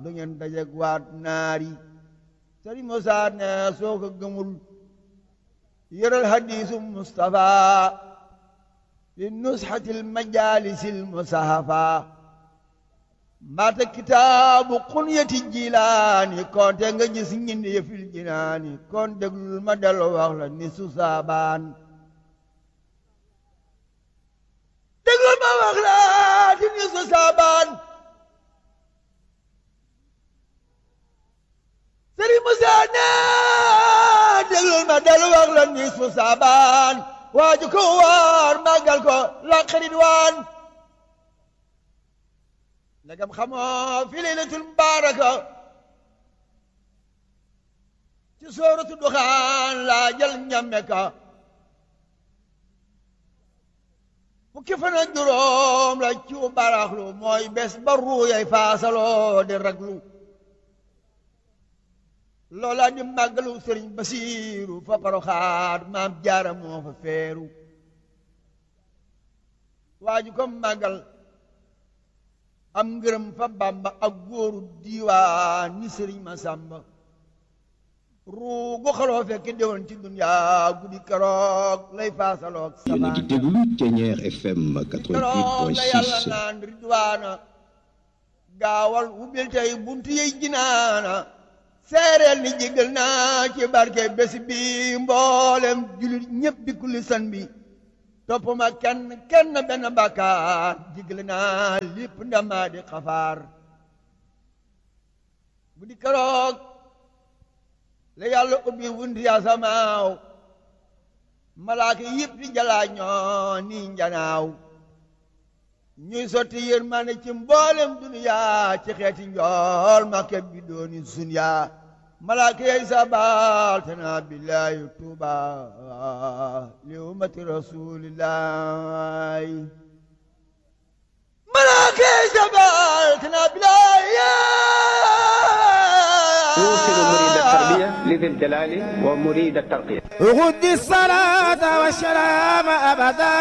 du ngeen dajeg waat naari sëriñ Musaa ne soo ko gëmul yëral hadiisu Mustafa li nusxatil majaalisil musahafa mbaata kitaabu xunyati jilaani konte nga gis ñindi yëfil jinaani kon déglul ma dellu wax la ni su saabaan déglul ma wax la ti ni su saabaan Sëriñ Musaa ne déglul ma dellu wax la ni su saabaan waaju ko waar màggal ko la xarit waan ndegam xamoo fi laylatul mubaaraka ci sooratu duxaan laa jël ñamme ka fukki fan ak juróom la ci baraxlu mooy bés ba ruuyay faasaloo di raglu loola di màggalu sëriñ basiiru fa paroxaat maam jaara moo fa feeru waaju ko màggal am ngërëm fa bàmba ak góoru diiwaan ni sëriñ ma sàmba ruugu xaloo fekk déwoon ci duniyaa guddi keroog lay faasaloog yéen a ngi déglu Thiéniere FM keroog la yàlla 88.6 naan ridwaana gaawal ubbil tey buntu yey jinaana seereel ni jégal naa ci barke bés bi mboolem julit ñépp di kulli san bi topp ma kenn kenn benn bàkkaar jégal naa lépp ndamaa di xafaar bu di keroog la yàlla ubbi wunti asamaaw malaaka yëpp di jalaa ñoo ni njanaaw ñuy sotti yërmande ci mboolem duniyaa ci xeeti njool ma keb bi dooni sunyaa malaaka yey sabal te naa billaahi tuuba li ummati rasulillahi malaaka yey sabal te naa يوصل مريد billaahi التربية لذي الجلال ومريد الترقية غد الصلاة والسلام أبدا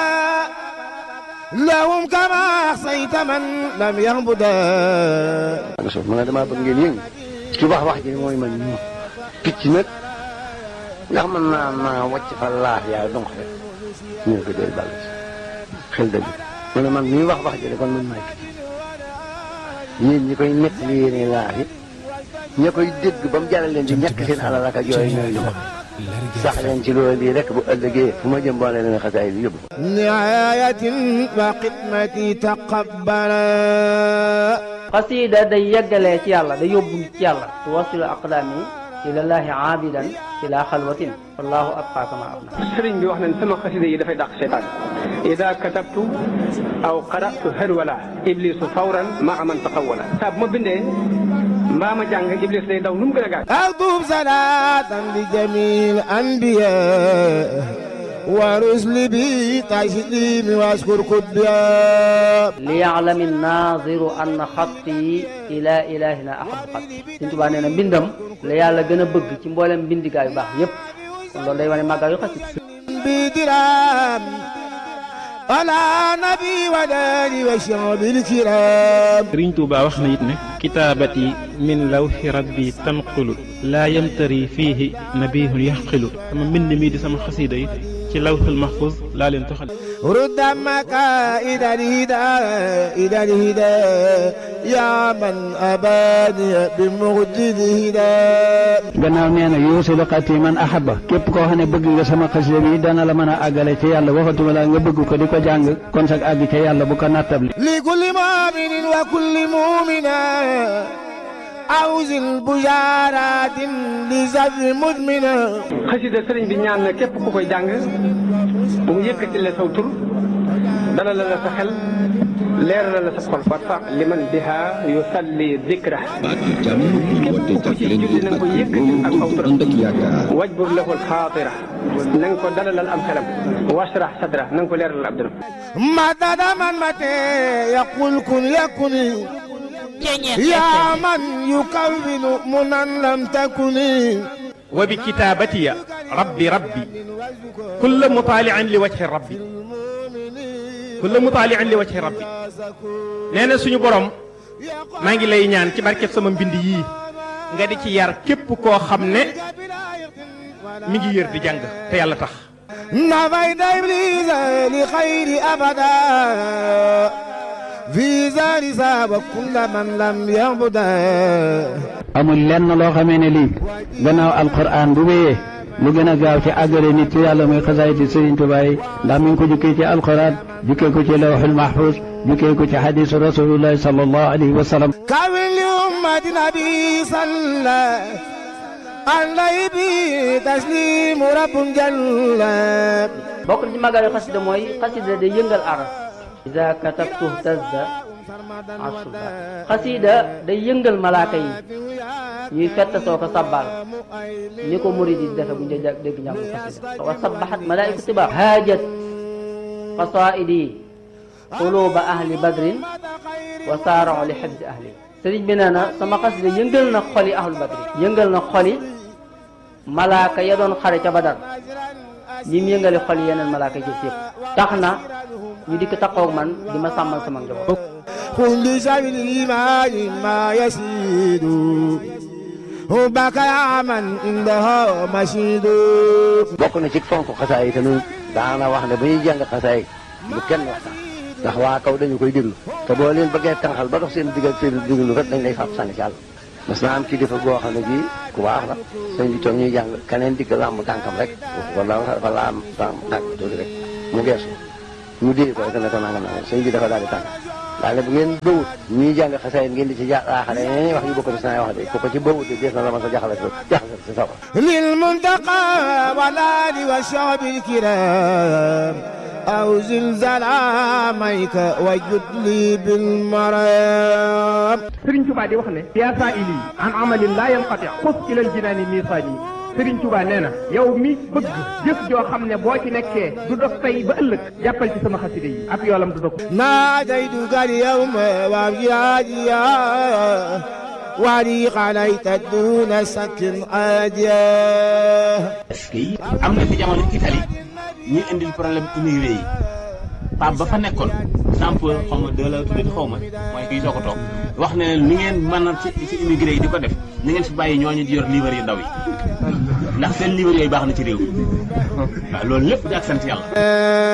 لهم كما أحصيت من لم يعبدا nga suuf ma ne damaa bëgg ngeen yëngu ci wax wax ji mooy man ñu picc nag ndax mën naa maa wàcc fa laaf yaa donc rek ñu ne ko doy bàll ci xel dëgg mu ne man mii wax wax ji de kon man maay picc yéen ñi koy nekk li yéene laaf yi ña koy dégg ba mu jaral leen di ñàkk seen alal ak yooyu ñooy ñu ko sax leen ci loolu bii rek bu ëllëgee fu ma jëm boole leen xasaay bi yóbbu ko نعاية وخدمتي تقبلا xasiida day yeggalee ci yàlla day yóbbu nit ci yàlla tuwasilu aqdaami ilallaahi aabidan ila xalwatin wallahu abqa kama abna sëriñ bi wax nañ sama xasida yi dafay dàq seytaan ida katabtu aw qaratu harwala iblisu fawran maa man taqawala saa bu ma bindee mbaa ma jàng iblis day daw nu mu gën a gaaw أكتب صلاة لجميع الأنبياء ورسل بي تسليم واشكر كديا liyaalami naadiru anna xatti ila ilahina ahabu xatti Sëñ Tuubaa nee na mbindam la yàlla gën a bëgg ci mboolem mbindigaa yu baax yépp kon loolu day wane màggal yu xasida بدرام على نبي وداني وشعب الكرام sëriñ Tuuba wax na it ne kitaabati min lawxi rabbi tanqulu laa yamtari fiihi nabihun yaxqilu sama mbind mii di sama xasiida yi ci lawxul mahfuz laa leen toxal رد مكائد الهدى إلى الهدى يا من أباني بمجد الهدى gannaaw nee na yuusilu xati man ahaba képp koo xam ne bëgg nga sama xasida bi dana la mën a àggale ci yàlla waxatuma la nga bëgg ko di ko jàng kon sag àgg ca yàlla bu ko nattable لكل مؤمن وكل مؤمنة أوز البشارات لزر مدمنة xasida sëriñ bi ñaan na képp ku koy jàng bu mu yëkkati la saw tur dalal la sa xel leeral la sa xol warfa liman biha yusalli dikra baatu jàmm woote jàppalante ak wóolu bu ànd ak yaakaar wajbur lahu alxaatira na nga ko dalalal am xelam washrah sadra na nga ko leeralal ab dënam مدد من متى يقول كن يكن يا من يكون منا لم تكن wa bi kitaabatiya rabbi rabbi kulla mutaalian li wajhi rabbi kulla mutaalian li wajhi rabbi nee na suñu borom maa ngi lay ñaan ci barkeb sama mbind yii nga di ci yar képp koo xam ne mi ngi yër di jàng te yàlla tax نفيت إبليس لخير أبدا في زار ساب كل من لم يعبده amul lenn loo xamee ne lii gannaaw alquran bu wéyee lu gën a gaaw ci àggale nit ci yàlla muy xasaayiti Sëriñ Tuubaa yi ndax mi ngi ko jukkee ci alquran jukkee ko ci lawxul mahfuz jukkee ko ci xadisu rasulillahi sallallahu alayhi wa sallam كامل لأمة نبي صلى عليه به تسليم رب جل bokk na ci màggal xasida mooy xasida day yëngal aras ida katabtu tazda asuba xasida day yëngal malaaka yi ñuy fett soo ko sabbal ni ko murid yi defe bu ñu dee dégg njàngu xasida wa sabbaxat malaaiku tiba haajat qasaidi quluba ahli badrin wa saarao li xibsi ahli sëriñ bi nee na sama xasida yëngal na xoli ahlu badrin yëngal na xoli malaaka ya doon xare ca badar ñi mu yëngale xol yeneen malaaka yi yëpp tax na ñu dikk taxaw man di ma sàmmal sama njaboot. كل شيء الإيمان ما يسيد حبك يا من عندها مشيد bokk na ci fonk xasaay yi te ñun daana wax ne ba ñuy jàng xasaay lu kenn waxtaan ndax waa kaw dañu koy déglu te boo leen bëggee tànqal ba dox seen diggal seen diglu kat dañ lay fàpp sànni ci àll mas naa am kilifa boo xam ne bii ku baax la sëñ bi toog ñuy jàng keneen digg làmb tànkam rek wala wala am tànk tànk tuuti rek mu geesu mu dee ko rek ne ko nangam nangam sëñ bi dafa daal di tànk daal ne bu ngeen bëwut ñuy jàng xasaay ngeen di ci jaaxale yeneen wax yu bokk ci saa wax de ku ko ci bëwut de dees na la ma sa jaxale jaxale si sawar للمنتقى والآل والشعب الكرام أو زلزال عاميك وجد لي بالمرام Sëriñ Tuubaa di wax ne yaa saa ili an amalin laa yanqati xus ilal jinaani miisaani Sëriñ Tuubaa nee na yow mi bëgg jëf joo xam ne boo ci nekkee du dox tey ba ëllëg jàppal ci sama xasida yi ab yoolam du dog ناديتك اليوم وابجاديا ولي عليك دون سك عاديا est-ce que am na fi jamono Italie ñuy indil problème immigré yi Pape ba fa nekkoon sample xaw ma deux la tuddee xaw ma mooy kii soo ko toog wax ne leen ni ngeen mën a ci ci immigré yi di ko def ni ngeen fi bàyyi ñooñu di yor livre yu ndaw yi ndax seen livre yooyu baax na ci réew mi waaw loolu lépp di ak sant yàlla.